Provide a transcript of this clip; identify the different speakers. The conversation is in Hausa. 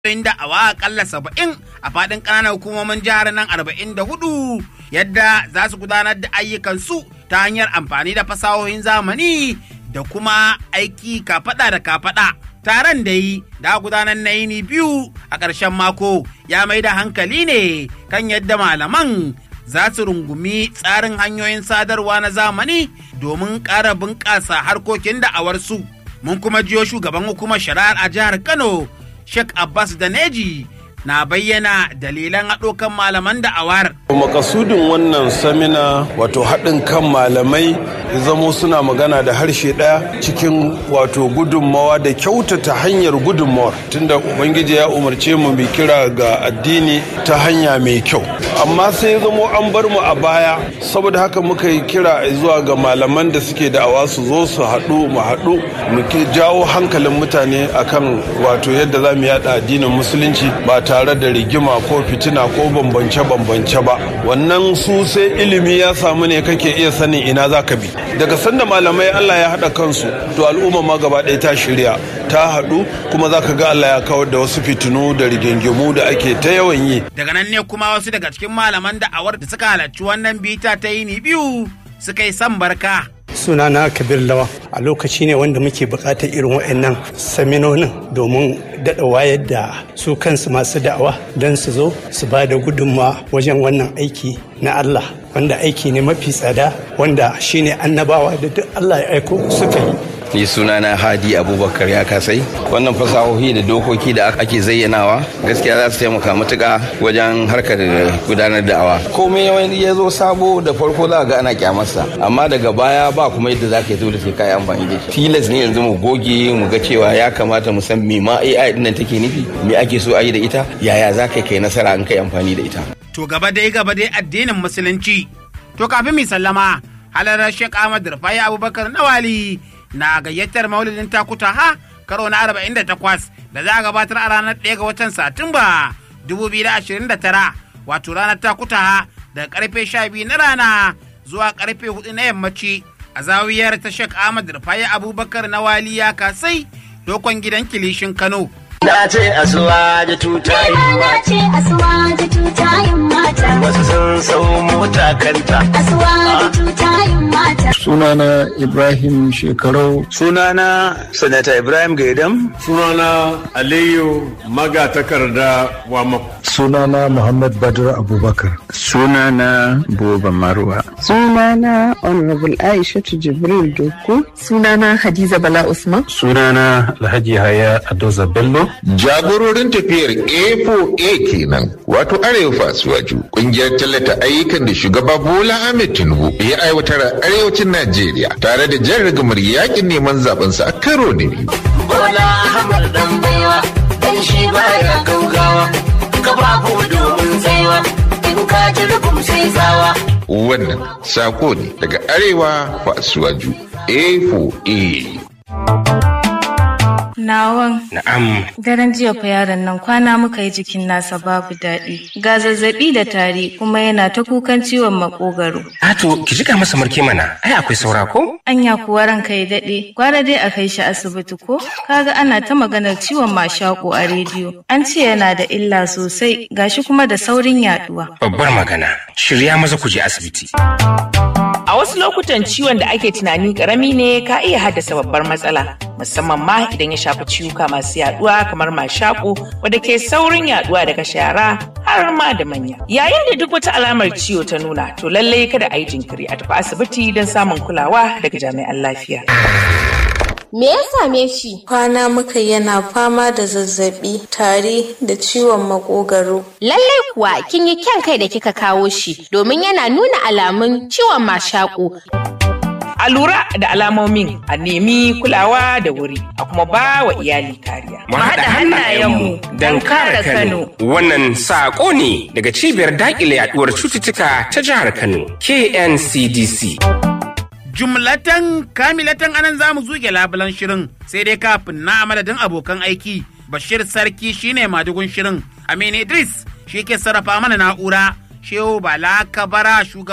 Speaker 1: da awa akalla saba'in a faɗin ƙananan hukumomin jihar nan arba'in da hudu yadda za su gudanar da ayyukansu ta hanyar amfani da fasahohin zamani da kuma aiki kafaɗa da kafaɗa. Taron da yi da gudanar na yini biyu a ƙarshen mako ya mai da hankali ne kan yadda malaman za su rungumi tsarin hanyoyin sadarwa na zamani domin ƙara bunƙasa harkokin da'awarsu. Mun kuma jiyo shugaban hukumar shari'ar a jihar Kano Sheikh Abbas Daneji na bayyana dalilan haɗo kan malaman da'awar.
Speaker 2: makasudin wannan samina wato haɗin kan malamai zamo suna magana da harshe ɗaya cikin wato gudunmawa da kyautata hanyar gudunmawar tunda ubangiji ya umarce mu mai kira ga addini ta hanya mai kyau amma sai zamo an bar mu a baya saboda haka muka yi kira zuwa ga malaman da suke da'awa su zo su haɗu mu haɗu mu jawo hankalin mutane akan wato yadda za mu yaɗa addinin musulunci ba tare da rigima ko fitina ko bambance-bambance ba wannan su sai ilimi ya samu ne kake iya sanin ina za ka bi daga sanda malamai Allah ya haɗa kansu to al'umma ma gaba ɗaya ta shirya ta haɗu kuma za ka ga Allah ya kawar da wasu fitinu da rigingimu da ake ta yawan yi
Speaker 1: Daga nan ne kuma wasu daga cikin malaman da'awar da suka halarci wannan bita ta yini biyu suka yi san barka.
Speaker 3: sunana kabir lawa a lokaci ne wanda muke bukatar irin waɗannan saminonin domin daɗa wayar da su kansu masu da'awa don su zo su ba da gudunmawa wajen wannan aiki na Allah wanda aiki ne mafi tsada wanda shine annabawa da duk Allah ya aiko suka yi
Speaker 4: ni sunana hadi abubakar ya kasai wannan fasahohi da dokoki da ake zayyanawa gaskiya za su taimaka matuka wajen harkar gudanar da awa komai wani ya zo sabo da farko za ga ana kyamarsa amma daga baya ba kuma yadda za ka yi dole sai ka yi amfani da shi tilas ne yanzu mu goge mu ga cewa ya kamata mu san me ma AI din nan take nufi me ake so a yi da ita yaya za ka kai nasara in kai amfani da ita
Speaker 1: To gaba dai gaba dai addinin musulunci. To kafin mi sallama halarar Sheikh Ahmad Rufai Abubakar Nawali na gayyatar maulidin takuta ha karo na 48 da za a gabatar a ranar 1 ga watan Satumba 2029 wato ranar takuta ha daga karfe 12 na rana zuwa karfe 4 na yammaci a zawiyar ta Sheikh Ahmad Rufai Abubakar Nawali ya kasai dokon gidan kilishin Kano.
Speaker 5: Na ce asuwa da tutayin
Speaker 6: Na ce asuwa da tutayin mata.
Speaker 5: wasu sun sau mota kanta.
Speaker 6: Asuwa da tutayin mata.
Speaker 7: sunana ibrahim shekarau
Speaker 8: Sunana Sanata Ibrahim Gaidam.
Speaker 9: sunana aliyu magatakarda wa
Speaker 7: sunana muhammad badr abubakar
Speaker 10: Sunana Buba Marwa.
Speaker 11: Sunana Honorable Aishatu Jibril Doku. Sunana Hadiza Bala Usman.
Speaker 7: sunana alhaji haya adoza bello
Speaker 12: Jagororin tafiyar A4A kenan wato Arewa Fasuwaju kungiyar tallata ayyukan da shugaba Bola Ahmed Tinubu ya aiwatar a arewacin Najeriya tare da jan rigamar yakin neman zabensa a karo na biyu.
Speaker 5: Bola Ahmad dan baiwa dan shi baya gaugawa. Kafafu domin tsaiwa. In ka ji rugum sai tsawa.
Speaker 12: Wannan sako ne daga Arewa Fasuwaju A4A.
Speaker 13: Nawan.
Speaker 10: Na'am.
Speaker 13: Daren jiya fa yaron nan kwana muka yi jikin nasa babu daɗi. Ga zazzaɓi da tari kuma yana ta kukan ciwon makogaro.
Speaker 10: Ato, ki jika masa marke mana, ai akwai saura ko?
Speaker 13: Anya kuwa ranka ya daɗe, gwara dai a kai shi asibiti ko? Kaga ana ta maganar ciwon mashaƙo a rediyo. An ce yana da illa sosai, gashi kuma da saurin yaɗuwa.
Speaker 10: Babbar magana, shirya maza ku je asibiti.
Speaker 14: A wasu lokutan ciwon da ake tunani karami ne ka iya haddasa babbar matsala, musamman ma idan ya shafi ciwuka masu yaduwa kamar mashaƙo wadda ke saurin yaduwa daga shara har ma da manya. Yayin da duk wata alamar ciwo ta nuna, to lallai kada a yi jinkiri a tafi asibiti don samun kulawa daga jami'an lafiya.
Speaker 15: Me ya same shi?
Speaker 16: Kwana muka yana fama da zazzabi, tari da ciwon makogaro.
Speaker 15: Lallai kuwa kin yi kyan kai da kika kawo shi domin yana nuna alamun ciwon mashaƙo.
Speaker 14: A lura da alamomin a nemi kulawa da wuri a kuma ba wa iyali kariya.
Speaker 10: Mu haɗa hannayenmu don kare Kano. Wannan saƙo ne daga cibiyar daƙile yaɗuwar cututtuka ta jihar Kano, KNCDC.
Speaker 1: jumlatan kamilatan anan za mu zuge labulan shirin sai dai kafin na madadin abokan aiki bashir sarki shine madugun shirin amin idris shi ke sarrafa mana na'ura shehu bala kabara shugaban